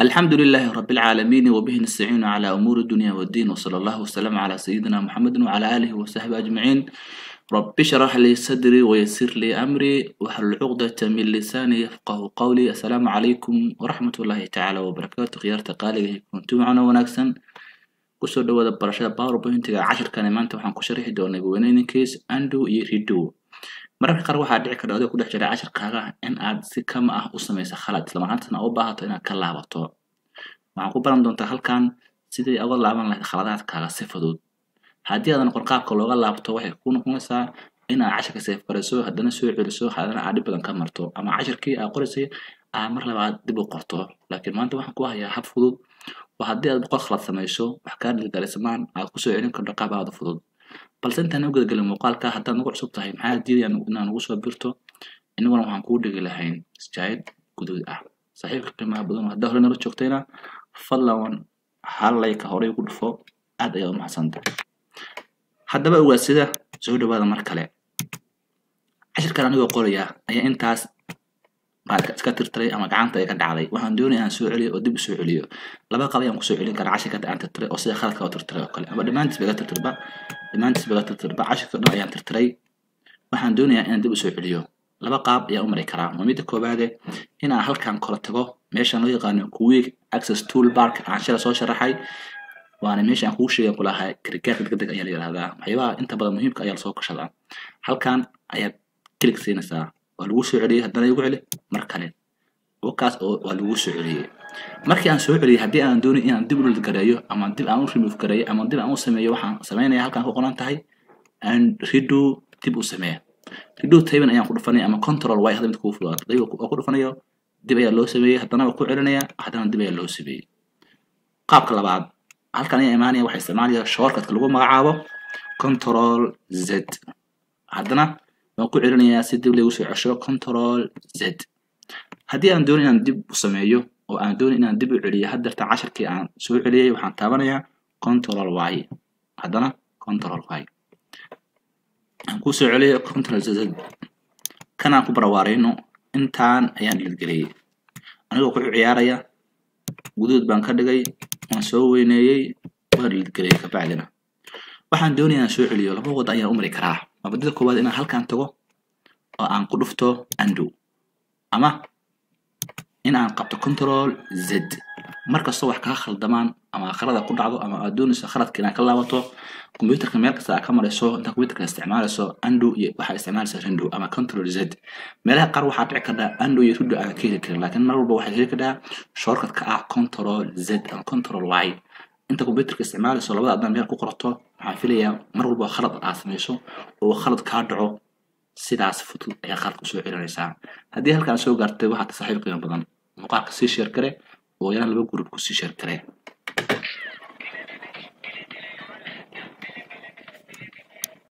الحمد لله رب العالمين وبه نستعين على أمور الدنيا والدين وصلى الله وسلم على سيدنا محمد وعلى آله وصحبه أجمعين رب اشرح لي صدري ويسر لي أمري واحلل عقدة من لساني يفقه قولي السلام عليكم ورحمة الله تعالى وبركاته خيارة قالي كنتم معنا وناكسن kusoo dhawaada barashada powerpointiga cashirkani maanta waxaan ku sharixi doonaa gowaneyninkiis ando iyo rido mararka qaar waxaa dhici karta adiga ku dhex jira cashirkaaga in aad si kama ah u samayso khalad isla markaantana u baahato inaad ka laabato waxaan ku baran doontaa halkan sidii uga laaban lahayd khaladaadkaaga si fudud haddii aadan qorqaabka looga laabto waxay ku noqonaysaa inaad cashirka seefgarayso haddana soo celiso haddana aad dhib badan ka marto ama cashirkii aad qoraysay aad mar labaad dib u qorto laakiin maanta waxaan ku hayaa hab fudud oo haddii aad boqol khalad samayso wax kaa dhilgalisamaan aad kusoo celin karto qaab aada fudud balse intaan u gadagelin muuqaalka haddaad nagu cusub tahay maxaa diidaya inaad nagu soo birto inaguna waxaan kuu dhigi lahayn sjaid guduud ah saaxiibka qiimaha badan haddaa hore nala joogtayna fadlan hal layka horey ugu dhufo aad ayaa u mahadsanta haddaba ogaadsida soo dhawaada mar kale cashirkan anigoo qoraya ayaa intaas baad iska tirtiray ama gacanta ay ka dhacday waxaan doonaya inaan soo celiyo oo dib u soo celiyo laba qab ayaan kusoo celin karaa cashirka aan tirtiray oo sida khaladka oo tirtiray oo kale ama dhammaantiis baga tirtirba dhammaantiis baga tirtirba cashirka dhan ayaan tirtiray waxaan doonayaa inaan dib u soo celiyo laba qaab ayaan u mari karaa waa midda koowaade inaan halkan kala tago meeshan loo yaqaano quick access tool bark aan shala soo sharaxay waana meesha aan kuu sheegan kulahaa gargaarka degdeg ayaa la yidhahdaa waxyaabaha inta badan muhiimka ayaa lasoo kashadaa halkan ayaad kilig siinaysaa waa lagu soo celiyey haddana igu celi mar kale wakaas oo waa lagu soo celiyey markii aan soo celiyey haddii aan doonin inaan dib u gareeyo ama dib aan u remove gareeyo ama dib aan u sameeyo waxaan sameynaya halkan ku qoran tahay aan redo dib u sameeya redo taban ayaan ku dhufanaya ama control y hadda mid kuu fududaata dayga oo ku dhufanayo dib ayaa loo sameeyey haddana waa ku celinaya haddana dib ayaa loo sameeyey qaabka labaad halkan ayaa imaanaya waxaa isticmaalaya shortcutka lagu magacaabo control z haddana waan ku celinayaa si dib lagu soo cesho control z haddii aan doonin inaan dib u sameeyo oo aan doonin inaan dib u celiyo haddeerta cashirkii aan soo celiyey waxaan taabanayaa control y haddana control y aan ku soo celiyo control z kanaan ku barawaarayno intaan ayaan dhilgeliyey anigoo ku ciyaaraya guduud baan ka dhigay waan soo weyneeyey waan dhilgeliyey kabacdina waxaan doonaya inaan soo celiyo laba wad ayaan u mari karaa mabadida koowaad inaan halkan tago oo aan ku dhufto ando ama in aan qabto control z markastoo wax kaa khaldamaan ama khalada ku dhacdo ama aad doonayso khaladka inaad ka laabato computerka meel kasta aad ka marayso intaa computerka isticmaalayso ando iyo waxaa isticmaalaysa rindo ama control z meelaha qaar waxaa dhici kartaa ando iyo rindo aan ka heli karin laakiin mar walba waxaad heli kartaa shortcutka ah control z ama control y inta computerka isticmaalayso labada adaan meel ku qorato waxaan filayaa mar walba khalad aad samayso oo khalad kaa dhaco sidaas fudud ayaa khalad kusoo celinaysaa haddii halkaan soo gaartay waxaad saaxiib qiimo badan muuqaalka sii sheer gare oo yaraan laba gurub kusii sheer gare